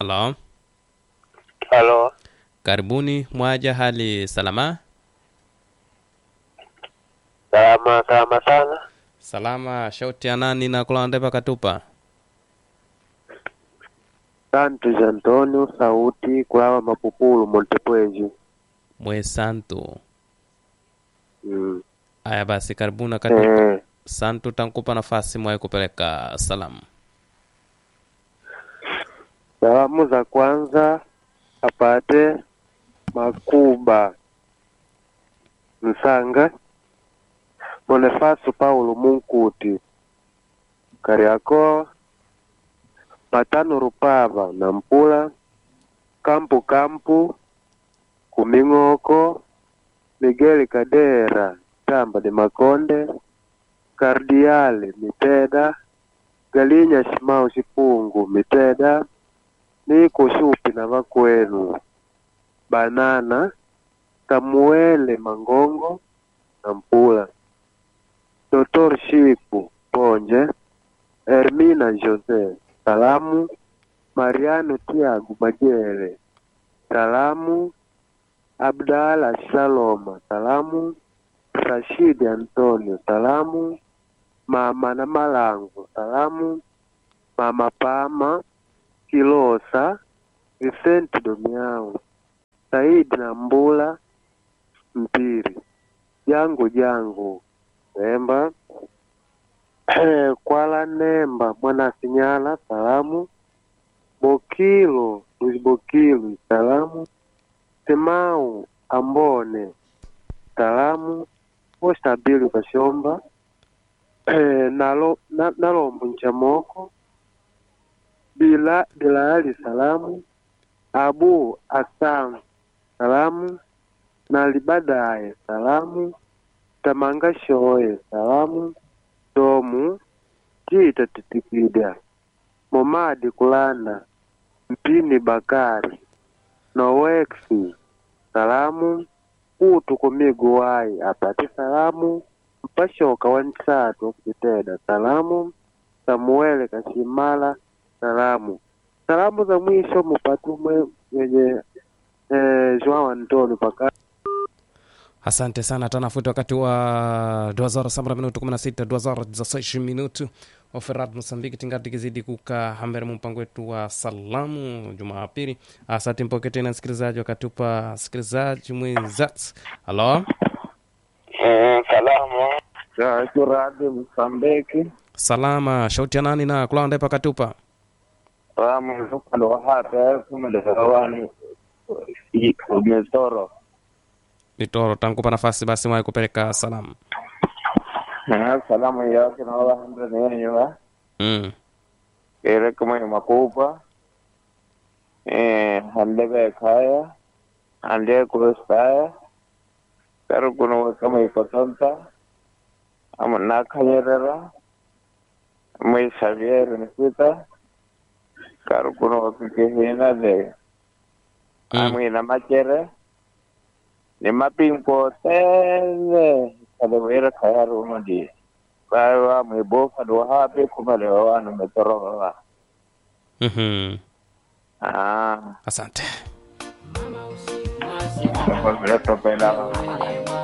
Halo, Halo, karibuni. Mwaja hali salama? salama salama sana. Salama. Shauti ya nani na kulande pakatupa? Santos Antonio, sauti kulawa Mapupulu, Montepuez. Mwe santu. Mm. Aya basi, karibuni katupa. Eh, Santu tankupa nafasi mwaye kupeleka salamu. salamu za kwanza apate Makuba Msanga, Bonifaso Paulo Munkuti, Kariakoo, Matano Rupava na Mpula, Kampu Kampu, Kuming'oko, Miguel Kadera, Tamba de Makonde, Kardiale Miteda, Galinya Shimau Shipungu Miteda, Niko Shupi na Vakwenu, Banana, Samuele Mangongo na Mpula, Dr. Shipu Ponje, Hermina Jose, salamu, Mariano Tiago Majere, salamu, Abdala Shaloma, salamu, Rashidi Antonio, salamu, Mama na Malango, salamu, Mama Pama, Kilosa, Vicente Domiao, Saidi na Mbula, Mpiri, Jangu Jangu, Nemba, Kwala Nemba, Mwana Sinyala, salamu, Bokilo, Luis Bokilo, salamu, Semau Ambone, salamu, Ostabili Kashomba, nalo na, Nalombo Nchamoko, Bila Bilali salamu, Abu Asam salamu, Nalibadaye salamu, Tamanga Shoye salamu, Tomu Jita Titikida, Momadi Kulanda, Mpini Bakari, Nowexi salamu, Utu Kumigu Wai apate salamu, Mpashoka wa Nsatu Kiteda salamu, Samuele Kashimala salamu. Salamu za mwisho mupatumwe mwenye eh, Joao Antoni paka Asante sana, tanafuti wakati wa duazora sambra minutu kumi na sita duazora zaseshi minutu oferat Mosambiki tingati kizidi kuka hambere mpango wetu wa salamu Jumapili. Asante mpoke tena msikilizaji, wakatupa msikilizaji mwenzat. Halo, mm, salamu Kuradi Msambiki salama. Shauti ya nani na kulanda pakatupa? salamu zukalo hata kumelewani umetoro Litoro tankupa nafasi basi mwaye kupeleka salamu. salamu yake na wala hamda nenyewa Mm. ere kama makupa eh handebe kaya ande kurustaya karo kuno kama ipotanta ama nakanyerera mai Xavier Nikita karo kuno kikehina de Mm. amwina machere ni mapinko tele kadewera kaya rumo di bawa mwebofa do hape kumalewa wanu metorowa Mhm. ah Asante. kwa vile topenda